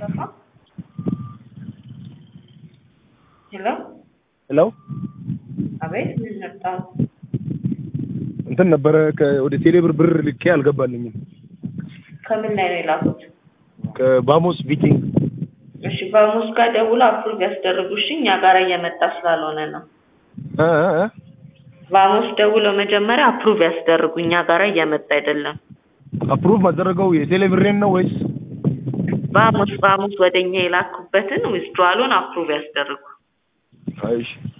ሙስጠፋ ሄሎ ሄሎ አቤት ምን መጣ እንትን ነበረ ከ- ወደ ቴሌብር ብር ልኬ አልገባልኝም። ከምን ላይ ነው የላኩት ከባሞስ ቢቲንግ እሺ በሙስ ጋር ደውሎ አፕሩቭ ያስደርጉሽ እኛ ጋር እየመጣ ስላልሆነ ነው እ እ እ ቫሞስ ደውለው መጀመሪያ አፕሩቭ ያስደርጉ እኛ ጋር እየመጣ አይደለም አፕሩቭ ማደረገው የቴሌብሬን ነው ወይስ ቫሞስ ቫሞስ ወደኛ የላኩበትን ዊዝድዋሉን አፕሩቭ ያስደርጉ አይሽ